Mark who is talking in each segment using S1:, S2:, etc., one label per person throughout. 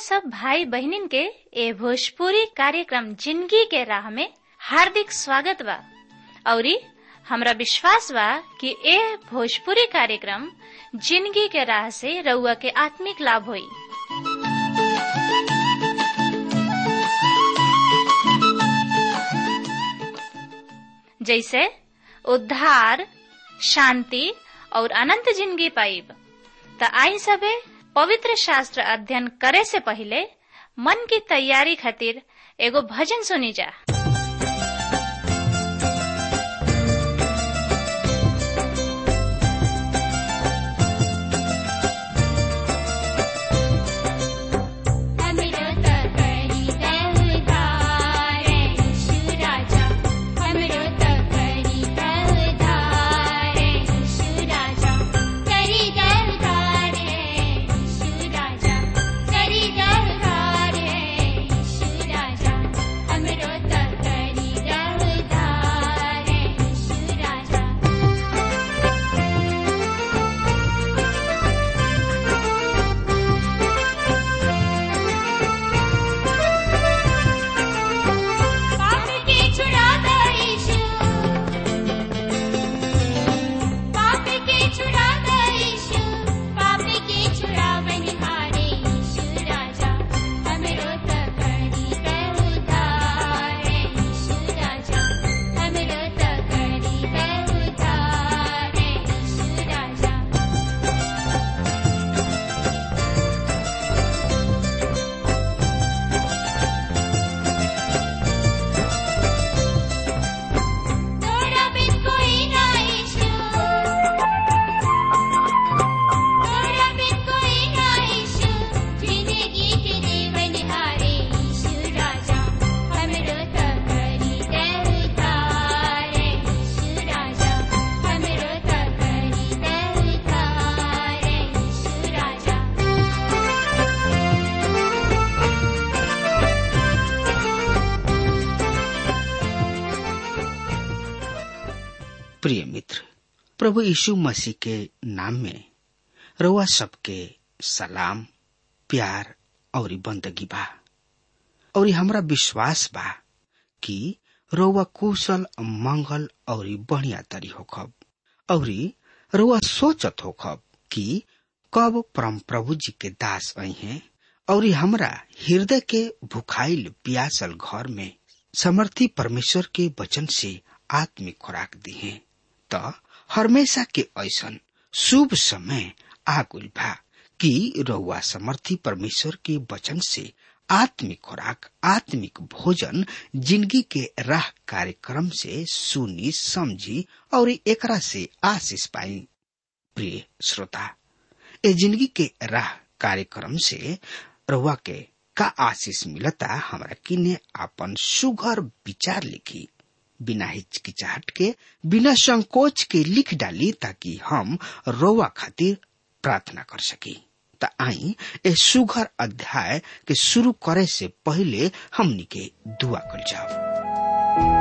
S1: सब भाई बहनिन के ए भोजपुरी कार्यक्रम जिंदगी के राह में हार्दिक स्वागत बा औरी हमरा विश्वास बा कि ए भोजपुरी कार्यक्रम जिंदगी के राह से रउआ के आत्मिक लाभ होई जैसे उद्धार शांति और अनंत जिंदगी पाइब त आई सबे पवित्र शास्त्र अध्ययन करे से पहले मन की तैयारी खातिर एगो भजन सुनी जा
S2: हमरो त करी उद्धार यीशु राजा हमरो त करी उद्धार यीशु राजा करी उद्धार यीशु राजा करी उद्धार यीशु राजा हमरो त करी उद्धार यीशु राजा पाप के छुड़ा दो यीशु पाप के छुड़ा दो यीशु पाप के छुड़ा बनिहारे यीशु राजा हमरो त करी उद्धार यीशु राजा हमरो त करी उद्धार यीशु राजा तोरा बिन कोई ना ईशु तोरा बिन कोई ना ईशु जिंदगी के जीवन हारे ईशु राजा हमरो त करी दे उद्धार ईशु राजा हमरो त करी दे उद्धार ईशु राजा
S3: प्रिय मित्र प्रभु यीशु मसीह के नाम में रउआ सबके सलाम प्यार और बंदगी बा और हमरा विश्वास बा कि रउआ कुशल मंगल और बढ़िया तरी होखब और रउआ सोचत होखब कि कब परम प्रभु जी के दास आई हैं और हमरा हृदय के भुखाइल प्यासल घर में समर्थी परमेश्वर के वचन से आत्मिक खुराक दी है त हमेशा के ऐसन शुभ समय आगुल बा कि रउआ समर्थी परमेश्वर के वचन से आत्मिक खुराक आत्मिक भोजन जिंदगी के राह कार्यक्रम से सुनी समझी और एकरा से आशीष पाई प्रिय श्रोता ए जिंदगी के राह कार्यक्रम से रउआ के का आशीष मिलता हमरा किने आपन सुघर विचार लिखी बिना हिचकिचाहट के बिना संकोच के लिख डाली ताकि हम रोवा खातिर प्रार्थना कर सकी त आई ए सुघर अध्याय के शुरू करे से पहले हमनी के दुआ कर जाओ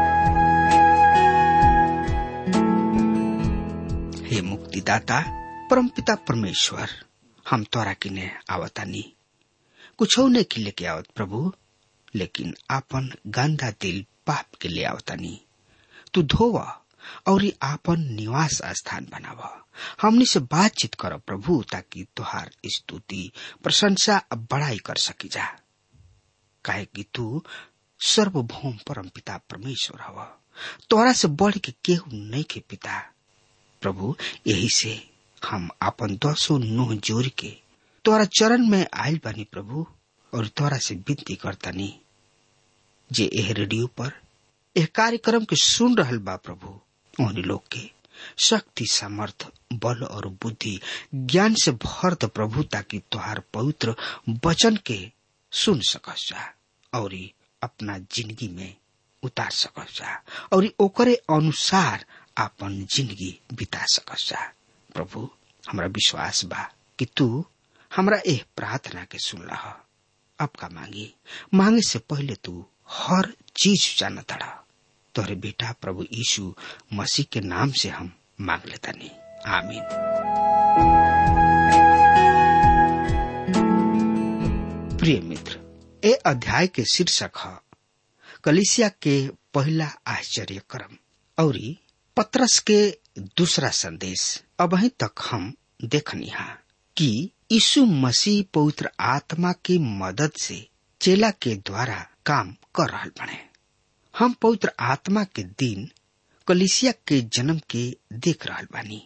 S3: हे मुक्तिदाता परमपिता परमेश्वर हम तोरा किने आवतानी कुछ ने के लेके आवत प्रभु लेकिन आपन गंदा दिल पाप के ले आवतानी तू धोवा और ई आपन निवास स्थान बनावा हमनी से बातचीत कर प्रभु ताकि तुहार स्तुति प्रशंसा बड़ाई कर सकी जा काहे कि तू सर्वभौम परम पिता परमेश्वर हवा तोरा से बढ़ के केहू नहीं के पिता प्रभु यही से हम आपन दसो नोह जोड़ के तोरा चरण में आयल बानी प्रभु और तोरा से विनती करतानी जे एह रेडियो पर एह कार्यक्रम के सुन रहल बा प्रभु उन लोग के शक्ति सामर्थ बल और बुद्धि ज्ञान से भर द प्रभु ताकि तुहार पवित्र वचन के सुन सकस जा और ई अपना जिंदगी में उतार सकस जा और ई ओकरे अनुसार आपन जिंदगी बिता सकस जा प्रभु हमरा विश्वास बा कि तू हमरा एह प्रार्थना के सुन रहा अब का मांगी मांगे से पहले तू हर चीज जाना तड़ा तोहरे बेटा प्रभु यीशु मसीह के नाम से हम मांग लेता नहीं आमीन प्रिय मित्र ए अध्याय के शीर्षक है कलिसिया के पहला आश्चर्य क्रम और पत्रस के दूसरा संदेश अब तक हम देखनी है कि यीशु मसीह पवित्र आत्मा की मदद से चेला के द्वारा काम कर रहा बने हम पवित्र आत्मा के दिन कलिसिया के जन्म के देख रहा बानी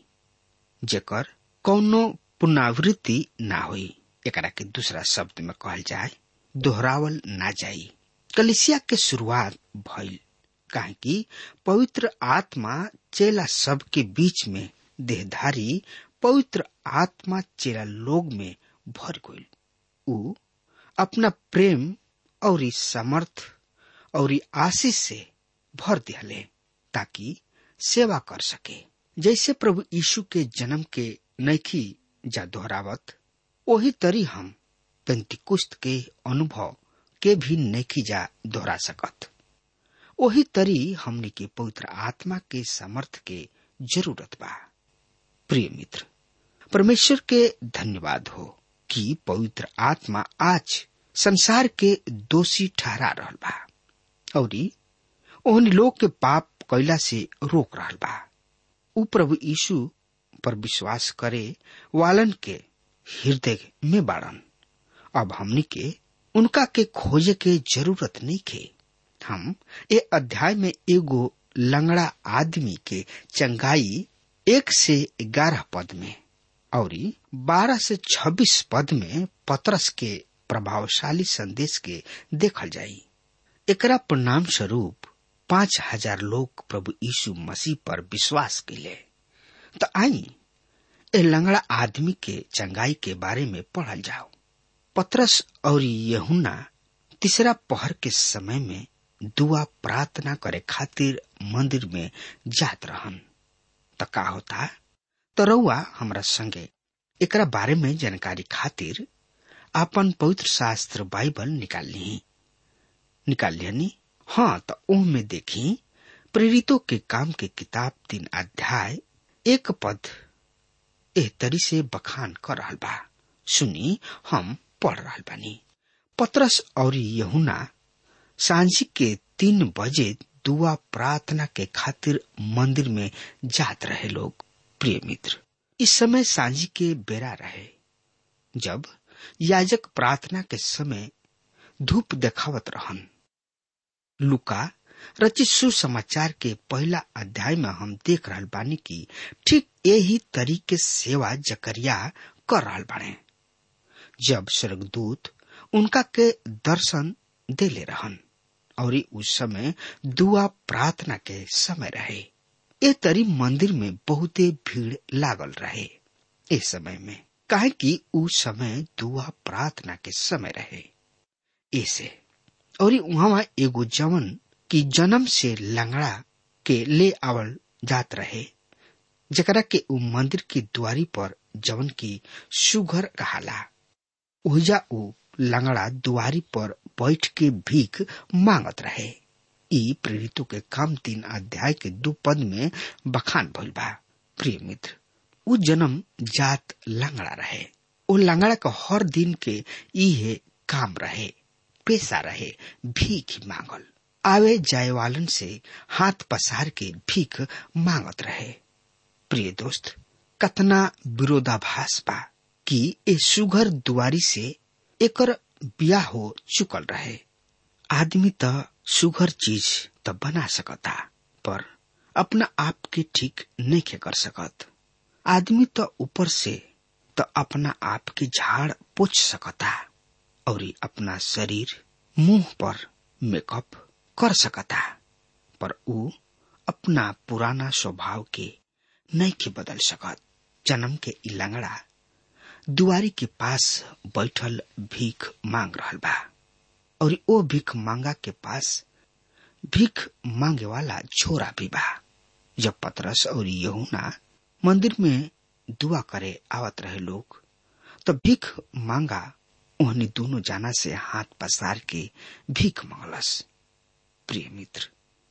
S3: जेकर कौनो पुनरावृत्ति ना हुई एकरा के दूसरा शब्द में कहल जाए दोहरावल ना जाई कलिसिया के शुरुआत भइल काहे कि पवित्र आत्मा चेला सब के बीच में देहधारी पवित्र आत्मा चेला लोग में भर गईल उ अपना प्रेम और समर्थ और आशीष से भर दिहले ताकि सेवा कर सके जैसे प्रभु यीशु के जन्म के नैखी जा दोहरावत वही तरी हम पेंतिकुस्त के अनुभव के भी नैखी जा दोहरा सकत वही तरी हमने के पवित्र आत्मा के समर्थ के जरूरत बा प्रिय मित्र परमेश्वर के धन्यवाद हो कि पवित्र आत्मा आज संसार के दोषी ठहरा रहल बा और ओहन लोग के पाप कैला से रोक रहल बा उ प्रभु यीशु पर विश्वास करे वालन के हृदय में बाड़न अब हमनी के उनका के खोजे के जरूरत नहीं के हम ए अध्याय में एगो लंगड़ा आदमी के चंगाई एक से ग्यारह पद में और बारह से छब्बीस पद में पत्रस के प्रभावशाली संदेश के देखल जाई एकरा परिणाम स्वरूप पांच हजार लोग प्रभु यीशु मसीह पर विश्वास कैले तो आई ए लंगड़ा आदमी के चंगाई के बारे में पढ़ल जाओ पत्रस और यहुना तीसरा पहर के समय में दुआ प्रार्थना करे खातिर मंदिर में जात रहन त का होता तो रउआ हमरा संगे एकरा बारे में जानकारी खातिर आपन पवित्र शास्त्र बाइबल निकाल ली निकाल लियनी हाँ तो ओह में देखी प्रेरितों के काम के किताब तीन अध्याय एक पद एह तरी से बखान कर रहल बा सुनी हम पढ़ रहल बानी पत्रस और यहुना सांझी के तीन बजे दुआ प्रार्थना के खातिर मंदिर में जात रहे लोग प्रिय मित्र इस समय सांझी के बेरा रहे जब याजक प्रार्थना के समय धूप देखावत रहन लुका रचित सुसमाचार के पहला अध्याय में हम देख रहल बानी की ठीक यही तरीके सेवा जकरिया कर रहल बाने जब स्वर्गदूत उनका के दर्शन दे ले रहन और उस समय दुआ प्रार्थना के समय रहे ए तरी मंदिर में बहुते भीड़ लागल रहे इस समय में काहे कि उस समय दुआ प्रार्थना के समय रहे ऐसे और वहां एगो जवन की जन्म से लंगड़ा के ले आवल जात रहे जकरा के उ मंदिर की द्वारी पर जवन की सुघर कहाला ओहिजा उ लंगड़ा दुआरी पर बैठ के भीख मांगत रहे ई प्रेरितों के काम तीन अध्याय के दो पद में बखान भइल बा प्रिय मित्र उ जन्म जात लंगड़ा रहे ओ लंगड़ा का हर दिन के इहे काम रहे पेशा रहे भीख मांगल आवे जाए वालन से हाथ पसार के भीख मांगत रहे प्रिय दोस्त कतना विरोधाभास बा कि ए सुघर दुआरी से एकर बिया हो चुकल रहे आदमी त सुघर चीज त बना सकता पर अपना आप के ठीक नहीं कर सकत आदमी त ऊपर से त अपना आप के झाड़ पोछ सकता और अपना शरीर मुंह पर मेकअप कर सकता पर ऊ अपना पुराना स्वभाव के नहीं के बदल सकत जन्म के ई लंगड़ा दुआरी के पास बैठल भीख मांग रहल बा और ओ भीख मांगा के पास भीख मांगे वाला छोरा भी बा जब पतरस और यहुना मंदिर में दुआ करे आवत रहे लोग तो भीख मांगा उन्हें दोनों जाना से हाथ पसार के भीख मांगलस प्रिय मित्र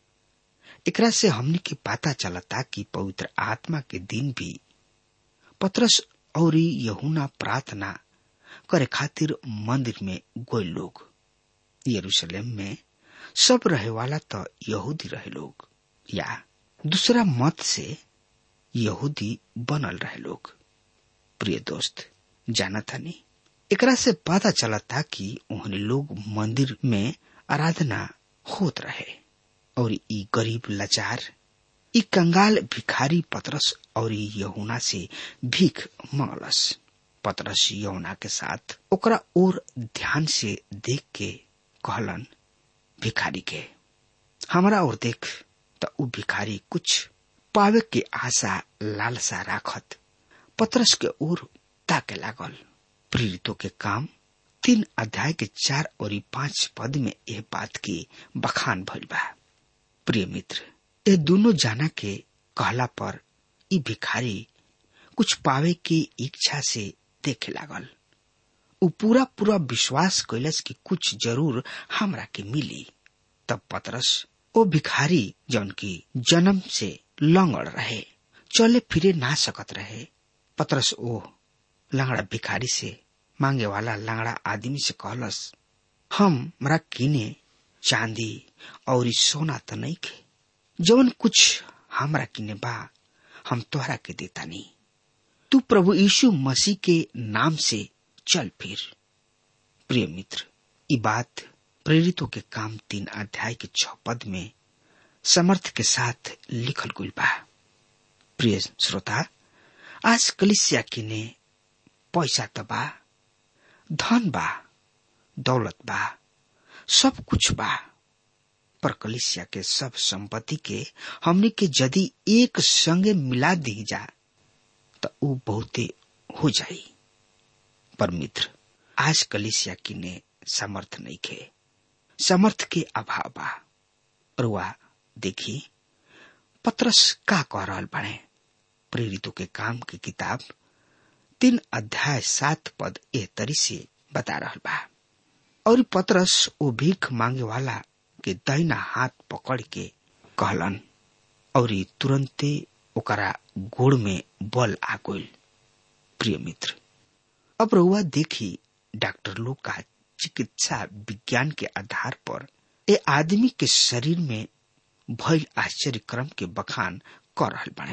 S3: एकरा से हमने के पता चलता कि पवित्र आत्मा के दिन भी पत्रस और यहुना प्रार्थना करे खातिर मंदिर में गोल लोग यरूशलेम में सब रहे वाला तो यहूदी रहे लोग या दूसरा मत से यहूदी बनल रहे लोग प्रिय दोस्त जाना था नहीं एकरा से पता चला था कि उन्हें लोग मंदिर में आराधना होत रहे और ई गरीब लाचार ई कंगाल भिखारी पतरस और यहुना से भीख मांगलस पतरस यहुना के साथ ओकरा और ध्यान से देख के कहलन भिखारी के हमारा और देख त उ भिखारी कुछ पावे के आशा लालसा राखत पतरस के ओर ताके लागल प्रेरितों के काम तीन अध्याय के चार और पांच पद में यह बात की बखान भइल बा प्रिय मित्र ये दोनों जाना के कहला पर ई भिखारी कुछ पावे की इच्छा से देखे लागल उ पूरा पूरा विश्वास कैलस कि कुछ जरूर हमरा के मिली तब पतरस ओ भिखारी जौन की जन्म से लंगड़ रहे चले फिरे ना सकत रहे पतरस ओ लंगड़ा भिखारी से मांगे वाला लंगड़ा आदमी से कहलस हम मरा किने चांदी और सोना तो नहीं खे जवन कुछ हमरा किने बा हम तोहरा के देता नहीं तू प्रभु यीशु मसीह के नाम से चल फिर प्रिय मित्र ये बात प्रेरितों के काम तीन अध्याय के छ पद में समर्थ के साथ लिखल गुल बा प्रिय श्रोता आज कलिसिया किने पैसा त बा धन बा दौलत बा सब कुछ बा पर कलिसिया के सब संपत्ति के हमने के यदि एक संगे मिला दी जा तो ऊ बहुते हो जाई पर मित्र आज कलिसिया किने समर्थ नहीं खे समर्थ के अभाव बा रुआ देखी पत्रस का कह रहल बने प्रेरितों के काम की किताब तीन अध्याय सात पद ए तरी से बता रहल बा और पत्रस ओ भीख मांगे वाला के दहिना हाथ पकड़ के कहलन और तुरंते ओकरा गोड़ में बल आ गइल प्रिय मित्र अब रउआ देखी डॉक्टर लोग का चिकित्सा विज्ञान के आधार पर ए आदमी के शरीर में भइल आश्चर्य क्रम के बखान कर रहल बने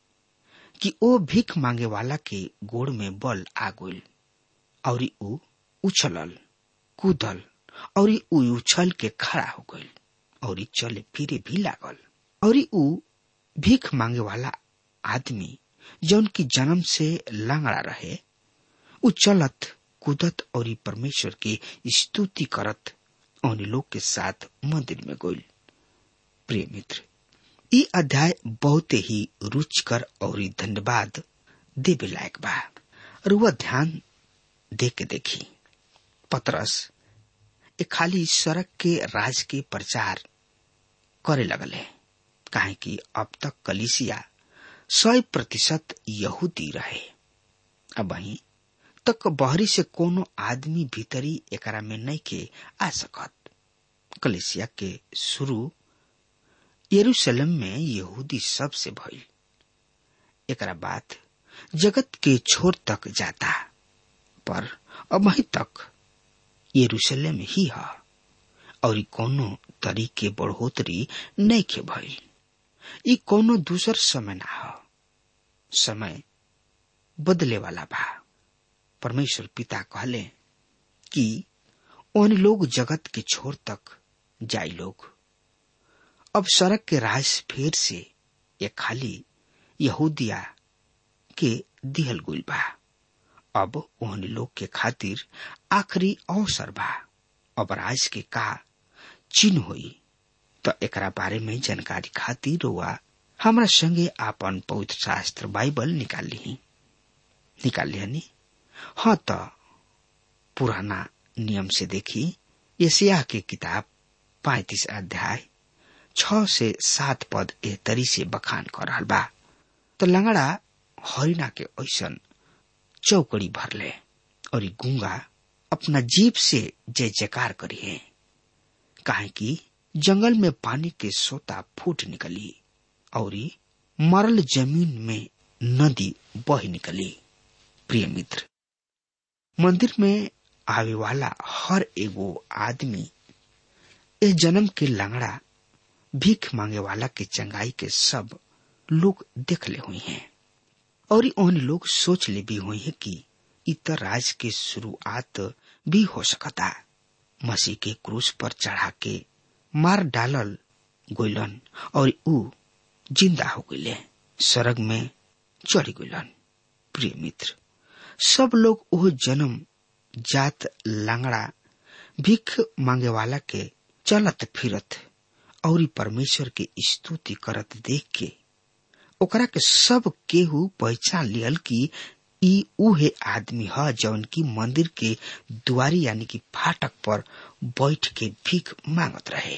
S3: कि ओ भीख मांगे वाला के गोड़ में बल आ गइल और ऊ उछलल कूदल और ऊ उछल के खड़ा हो गइल और चले फिरे भी लागल और ऊ भीख मांगे वाला आदमी जौन की जन्म से लांगड़ा रहे ऊ चलत कूदत और परमेश्वर की स्तुति करत उन लोग के साथ मंदिर में गइल प्रिय मित्र ई अध्याय बहुत ही रुचकर और धन्यवाद देवे लायक बा रुआ ध्यान दे के देखी पतरस ए खाली सड़क के राज के प्रचार करे लगल है काहे कि अब तक कलिसिया सौ प्रतिशत यहूदी रहे अब वही तक बहरी से कोनो आदमी भीतरी एकरा में नहीं के आ सकत कलिसिया के शुरू यरूशलेम में यहूदी सब से भइल एकरा बाद जगत के छोर तक जाता पर अब वहीं तक यरूशलेम ही है और कोनो तरीके बढ़ोतरी नहीं के भइल ई कोनो दूसर समय ना हो समय बदले वाला बा परमेश्वर पिता कहले कि उन लोग जगत के छोर तक जाई लोग अब सड़क के राज फेर से ये खाली यहूदिया के दिहल गुल बा अब उन लोग के खातिर आखिरी अवसर बा अब राज के का चिन्ह होई तो एकरा बारे में जानकारी खातिर हुआ हमरा संगे आपन पवित्र शास्त्र बाइबल निकाल ली निकाल लिया हाँ तो पुराना नियम से देखी यसिया के किताब पैतीस अध्याय छ से सात पद ए तरी से बखान कर रहा बा तो लंगड़ा हरिना के ऐसन चौकड़ी भरले और गुंगा अपना जीप से जय जयकार करिए काहे कि जंगल में पानी के सोता फूट निकली और मरल जमीन में नदी बह निकली प्रिय मित्र मंदिर में आवे वाला हर एगो आदमी इस जन्म के लंगड़ा भीख मांगे वाला के चंगाई के सब लोग देख ले हुए हैं और उन लोग सोच ले भी हुए हैं कि इतर राज के शुरुआत भी हो सकता मसीह के क्रूस पर चढ़ा के मार डालल गोइलन और ऊ जिंदा हो गए स्वर्ग में चढ़ गइलन प्रिय मित्र सब लोग वो जन्म जात लांगड़ा भीख मांगे वाला के चलत फिरत और परमेश्वर के स्तुति करत देख के ओकरा के सब केहू पहचान लियल कि ई उहे आदमी ह जौन की मंदिर के दुआरी यानी कि फाटक पर बैठ के भीख मांगत रहे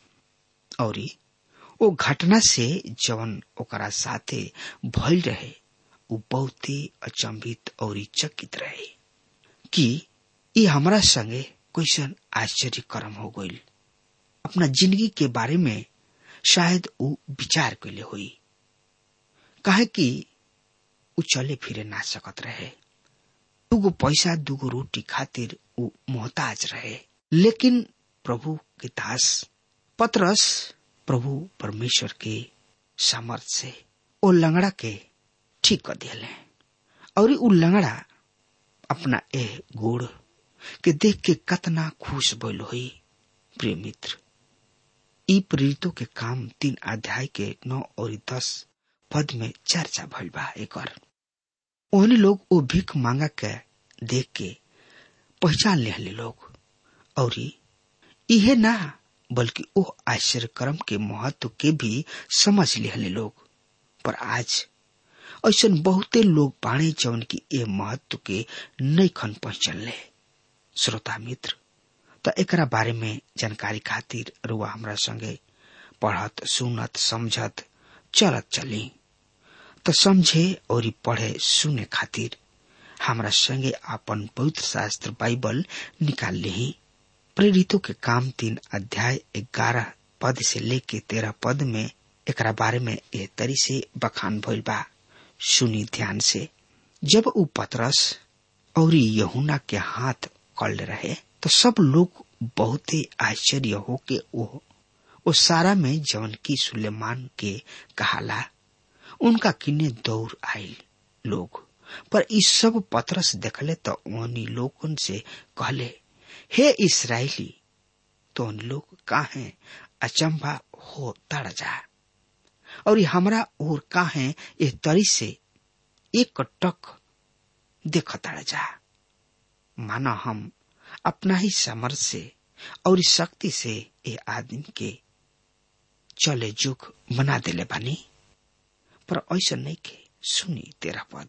S3: और ओ घटना से जवन ओकरा साथे भइल रहे उ बहुते अचंभित और चकित रहे कि ई हमरा संगे कैसन आश्चर्य कर्म हो गईल अपना जिंदगी के बारे में शायद उ विचार कैले हुई काहे कि उ चले फिरे ना सकत रहे दुगो पैसा दुगो रोटी खातिर उ मोहताज रहे लेकिन प्रभु के दास पतरस प्रभु परमेश्वर के सामर्थ से ओ लंगड़ा के ठीक कर दिले और उ लंगड़ा अपना ए गोड़ के देख के कतना खुश बोल हुई प्रिय मित्र ई प्रेरितों के काम तीन अध्याय के नौ और दस पद में चर्चा भइल बा एकर ओहनी लोग ओ भीख मांगा के देख के पहचान ले लोग और इहे ना बल्कि ओ आश्चर्य कर्म के महत्व के भी समझ ले लोग पर आज ऐसा बहुते लोग बाणे जौन की ए महत्व के नहीं खन पहचान ले श्रोता मित्र त एकरा बारे में जानकारी खातिर रुआ हमरा संगे पढ़त सुनत समझत चलत चली तो समझे और पढ़े सुने खातिर हमरा संगे अपन पवित्र शास्त्र बाइबल निकाल ली प्रेरितों के काम तीन अध्याय ग्यारह पद से लेके तेरह पद में एकरा बारे में एह तरी से बखान भइल बा सुनी ध्यान से जब उ पतरस और यहुना के हाथ कल रहे तो सब लोग बहुते आश्चर्य हो के ओ, ओ सारा में जवन की सुलेमान के कहाला उनका किन्ने दौड़ आयल लोग पर इस सब पतरस देखले तो उन्हीं लोगन से कहले हे इसराइली तो उन लोग काहे अचंभा हो तड़ जा और हमरा और काहे ये तरी से एक टक देख तड़ जा माना हम अपना ही समर्थ से और शक्ति से ये आदमी के चले जुग बना देले बानी पर ऐसा नहीं के सुनी तेरा पद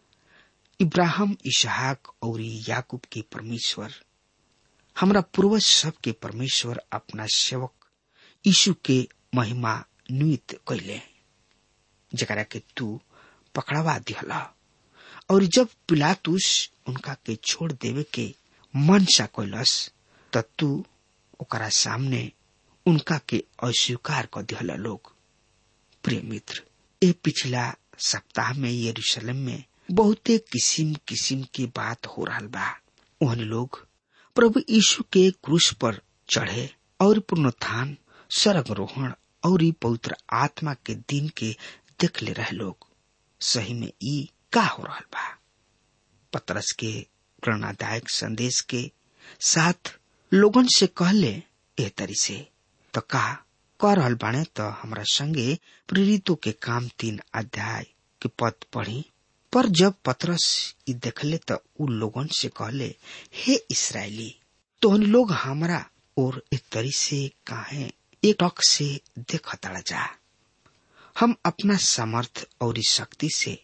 S3: इब्राहिम इसहाक और याकूब के परमेश्वर हमरा पूर्वज सब के परमेश्वर अपना सेवक यीशु के महिमा नुत कैले जकरा के तू पकड़वा दिहला और जब पिलातुस उनका के छोड़ देवे के मनसा कैलस त तू ओकरा सामने उनका के अस्वीकार कर दिहला लोग प्रिय मित्र ए पिछला सप्ताह में यरूशलेम में बहुते किसिम किसिम की बात हो रहा बा ओहन लोग प्रभु यीशु के क्रूस पर चढ़े और पुनरुत्थान स्वर्ग रोहण और पवित्र आत्मा के दिन के देख ले रहे लोग सही में ई का हो रहा बा पतरस के प्रेरणादायक संदेश के साथ लोगन से कहले एह तरी से तो का कह रहल बाणे तो हमरा संगे प्रेरितों के काम तीन अध्याय के पद पढ़ी पर जब पतरस ई देखले तो उ लोगन से कहले हे इसराइली तो उन लोग हमरा और एक तरी से काहे एक टक से देखता जा हम अपना समर्थ और शक्ति से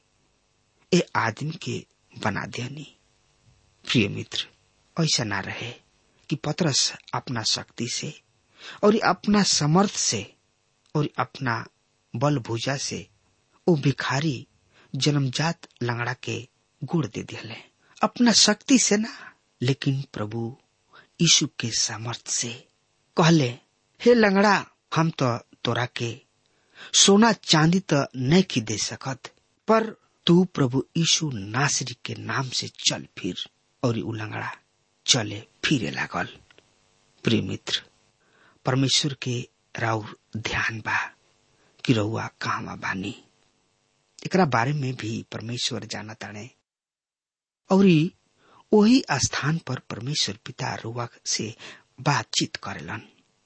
S3: ए आदमी के बना देनी प्रिय मित्र ऐसा ना रहे कि पतरस अपना शक्ति से और अपना समर्थ से और अपना बल भुजा से ओ भिखारी जन्मजात लंगड़ा के गुड़ दे दिले अपना शक्ति से ना लेकिन प्रभु यीशु के सामर्थ से कहले हे लंगड़ा हम तो तोरा के सोना चांदी तो नहीं की दे सकत पर तू प्रभु यीशु नासरी के नाम से चल फिर और उ लंगड़ा चले फिरे लागल प्रिय मित्र परमेश्वर के राउर ध्यान बा कि रउआ कहवा बानी एकरा बारे में भी परमेश्वर जाना ताने और वही स्थान पर परमेश्वर पिता रुआ से बातचीत करेलन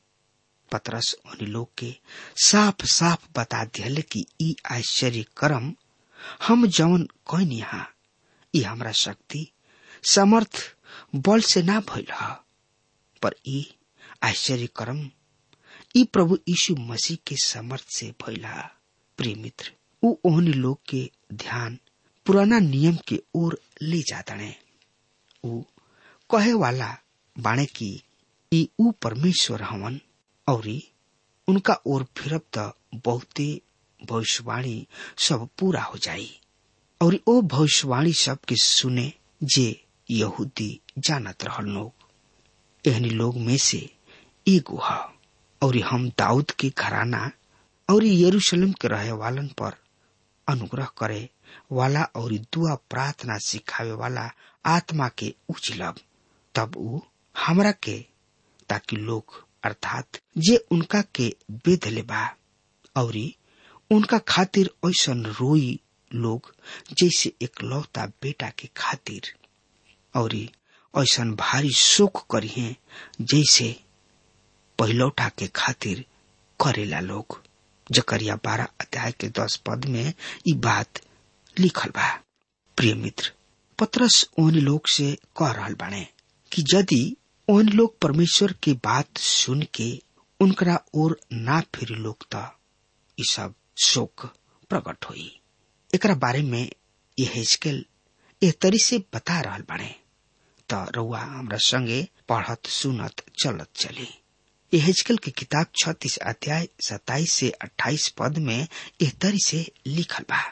S3: पतरस उन लोग के साफ साफ बता दियल कि ई आश्चर्य कर्म हम जवन कौन यहाँ ई हमरा शक्ति समर्थ बल से ना भइल ह पर ई आश्चर्य कर्म ई प्रभु यीशु मसीह के समर्थ से भइल ह प्रिय मित्र उ ओहन लोग के ध्यान पुराना नियम के ओर ले जातने उ कहे वाला बाणे की ई उ परमेश्वर हवन और उनका ओर फिरब त बहुते भविष्यवाणी सब पूरा हो जाई और ओ भविष्यवाणी सब के सुने जे यहूदी जानत रहल लोग एहनी लोग में से एगो ह और हम दाऊद के घराना और यरूशलेम के रहे वालन पर अनुग्रह करे वाला और दुआ प्रार्थना सिखावे वाला आत्मा के उछलब तब उ हमरा के ताकि लोग अर्थात जे उनका के बेधले बा और उनका खातिर ऐसन रोई लोग जैसे एक लौता बेटा के खातिर और ऐसन भारी शोक करिए जैसे पहिलौठा के खातिर करेला लोग जकरिया बारह अध्याय के दस पद में ई बात लिखल बा प्रिय मित्र पत्रस ओन लोग से कह रहल बाने कि यदि ओन लोग परमेश्वर की बात सुन के उनकरा ओर ना फिर लोग त ई सब शोक प्रकट होई एकरा बारे में ये हिजकेल एह तरी से बता रहल बाने त रउआ हमरा संगे पढ़त सुनत चलत चली ये हिजकेल की किताब छत्तीस अध्याय सताइस से अट्ठाईस पद में एह तरी से लिखल बा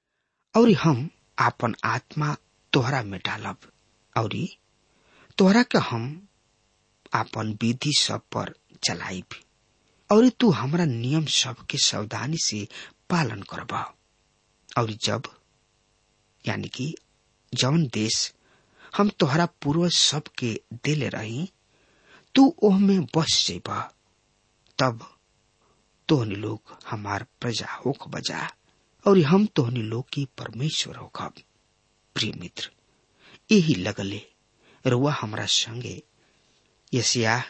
S3: और हम आपन आत्मा तोहरा में डालब और तोहरा के हम आपन विधि सब पर चलाइब और तू हमरा नियम सब के सावधानी से पालन करब और जब यानी कि जौन देश हम तोहरा पूर्वज सब के देले रही तू ओह में बस जेब तब तोहनी लोग हमार प्रजा होख बजा और हम तोहनी लोग की परमेश्वर होखब प्रिय मित्र यही लगले रुआ हमरा संगे यसिया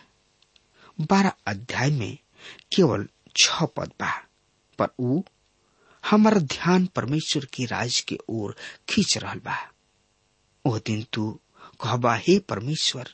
S3: बारह अध्याय में केवल छ पद बा पर ऊ हमार ध्यान परमेश्वर की राज के ओर खींच रहल बा ओ दिन तू कहबा हे परमेश्वर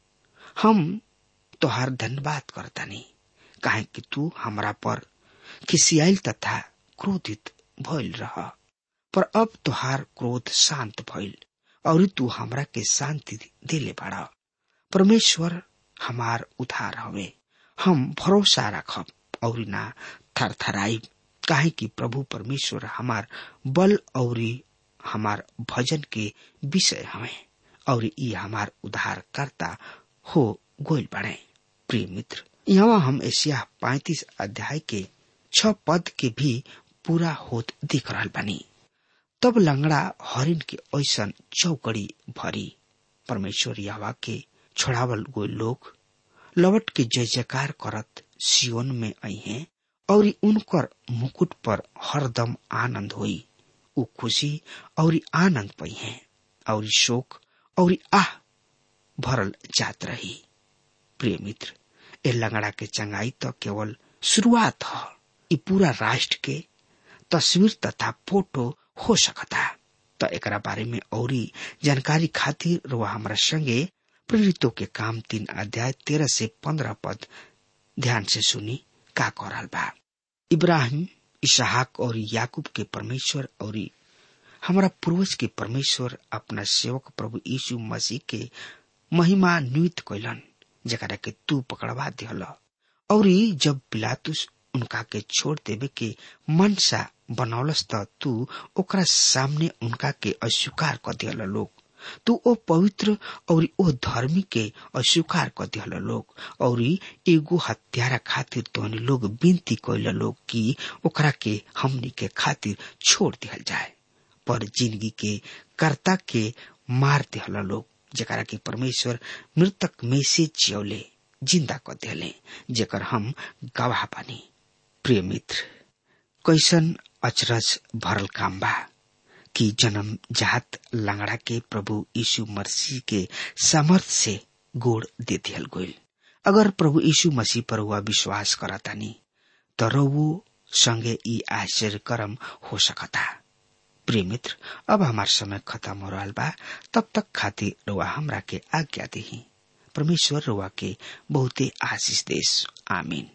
S3: हम तोहार धन्यवाद करतानी काहे कि तू हमरा पर खिसियाल तथा क्रोधित भइल रह पर अब तोहार क्रोध शांत भइल और तू हमरा के शांति देले बाड़ा परमेश्वर हमार उधार हवे हम भरोसा रखब और ना थरथराइब काहे कि प्रभु परमेश्वर हमार बल और हमार भजन के विषय हवे और ई हमार उद्धार करता हो गोल बने प्रिय मित्र यहाँ हम एशिया पैतीस अध्याय के छ पद के भी पूरा होत दिख रहा बनी तब लंगड़ा हरिन के ऐसन चौकड़ी भरी परमेश्वर यावा के छोड़ावल गो लोग लवट के जय जयकार करत सियोन में आई हैं और उनकर मुकुट पर हरदम आनंद हुई उ खुशी और आनंद पई हैं और शोक और आह भरल जात रही प्रिय मित्र ए लंगड़ा के चंगाई तो केवल शुरुआत ह ई पूरा राष्ट्र के तस्वीर तथा फोटो हो सकता तो एकरा बारे में औरी जानकारी खातिर रुआ हमारा संगे प्रेरितों के काम तीन अध्याय तेरह से पंद्रह पद ध्यान से सुनी का कर रहल बा इब्राहिम इसहाक और याकूब के परमेश्वर और हमारा पूर्वज के परमेश्वर अपना सेवक प्रभु यीशु मसीह के महिमा नियुक्त कैलन जकरा के तू पकड़वा दिहल और जब पिलातुस उनका के छोड़ देवे के मनसा बनौलस त तू ओकरा सामने उनका के अस्वीकार कर दिहल लोग तू ओ पवित्र और ओ धर्मी के अस्वीकार कर दिहल लोग और एगो हत्यारा खातिर तोहनी लोग विनती कैल लोग कि ओकरा के हमनी के खातिर छोड़ दिहल जाए पर जिंदगी के कर्ता के मार दिहल लोग जकरा की परमेश्वर मृतक में से जियौले जिंदा क देले जेकर हम गवाह बनी प्रिय मित्र कैसन अचरज भरल काम बा कि जन्म जात लंगड़ा के प्रभु यीशु मसीह के सामर्थ्य से गोड़ दे दियल गईल अगर प्रभु यीशु मसीह पर हुआ विश्वास करतानी तो रवो संगे ई आश्चर्य कर्म हो सकता प्रिय मित्र अब हमार समय खत्म हो रहा बा तब तक खातिर रुआ हमरा के आज्ञा दी परमेश्वर रुआ के बहुते आशीष देश आमीन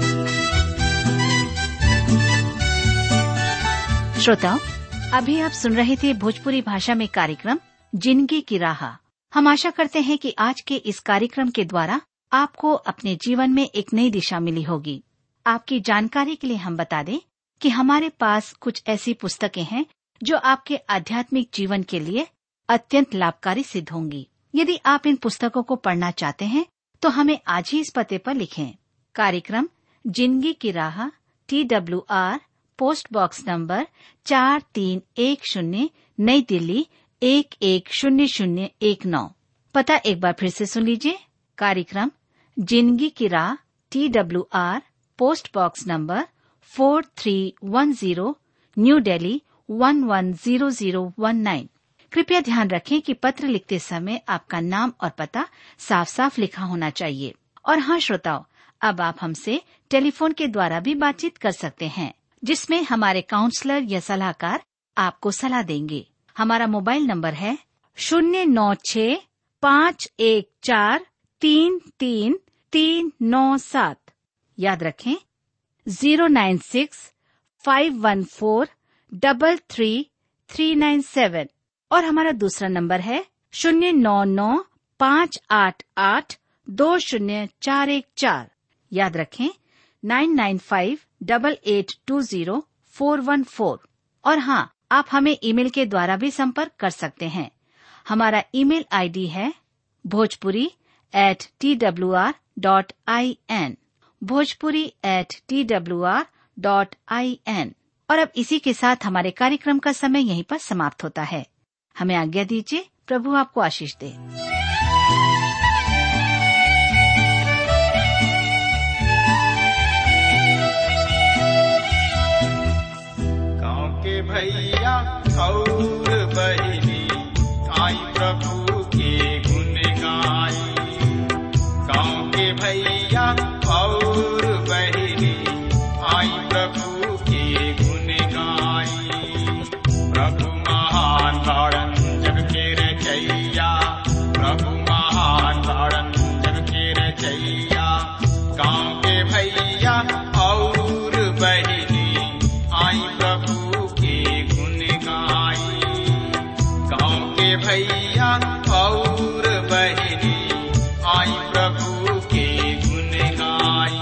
S4: श्रोताओं अभी आप सुन रहे थे भोजपुरी भाषा में कार्यक्रम जिंदगी की राह हम आशा करते हैं कि आज के इस कार्यक्रम के द्वारा आपको अपने जीवन में एक नई दिशा मिली होगी आपकी जानकारी के लिए हम बता दें कि हमारे पास कुछ ऐसी पुस्तकें हैं जो आपके आध्यात्मिक जीवन के लिए अत्यंत लाभकारी सिद्ध होंगी यदि आप इन पुस्तकों को पढ़ना चाहते हैं तो हमें आज ही इस पते पर लिखें कार्यक्रम जिंदगी की राह T W R post box number चार तीन एक शून्य नई दिल्ली एक एक शून्य शून्य एक नौ पता एक बार फिर से सुन लीजिए कार्यक्रम जिंदगी की राह T W R post box number four three one zero New Delhi one one zero zero one nine कृपया ध्यान रखें कि पत्र लिखते समय आपका नाम और पता साफ साफ लिखा होना चाहिए और हाँ श्रोताओं अब आप हमसे टेलीफोन के द्वारा भी बातचीत कर सकते हैं जिसमें हमारे काउंसलर या सलाहकार आपको सलाह देंगे हमारा मोबाइल नंबर है शून्य नौ छ पाँच एक चार तीन तीन तीन नौ सात याद रखें zero nine six five one four double three three nine seven और हमारा दूसरा नंबर है शून्य नौ नौ पाँच आठ आठ दो शून्य चार एक चार याद रखें nine nine five double eight two zero four one four और हाँ आप हमें ईमेल के द्वारा भी संपर्क कर सकते हैं हमारा ईमेल आईडी है Bhojpuri at T W R dot I N Bhojpuri at T W R dot I N और अब इसी के साथ हमारे कार्यक्रम का समय यहीं पर समाप्त होता है हमें आज्ञा दीजिए प्रभु आपको आशीष दे
S5: गाँव के भैया और बहनी आई प्रभु के गुण गाई गाँव के भैया और बहनी आई प्रभु के गुण गाई प्रभु महान तारण जग के रचैया प्रभु महान तारण जग के रचैया गाँव के भैया और बहनी आई प्रभु के गुण गाई गाँव के भैया और बहनी आई प्रभु के गुण गाई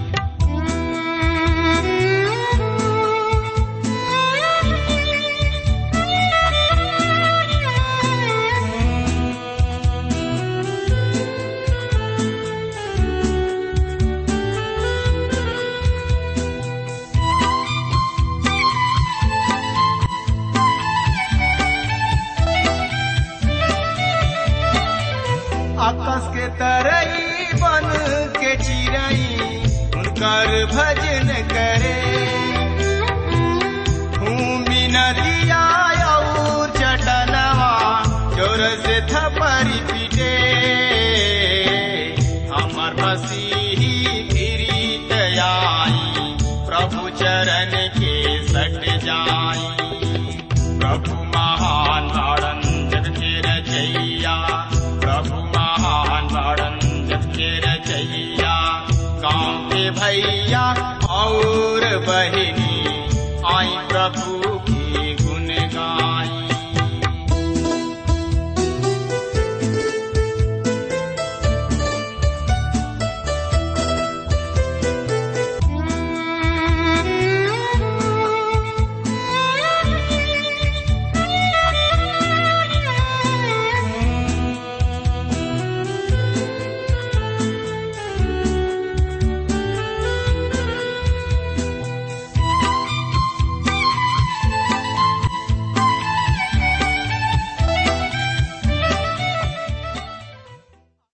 S5: आकाश के तरई बन के चिरई उनकर भजन करे भूमि नदिया और चटनवा जोर से थपरी पीटे हमर मसीही गिरीत आई प्रभु चरण के सट जाई प्रभु महान तारण जग के रचैया प्रभु महान तारण जग के रचैया गाँव के भैया और बहिनी आई प्रभु के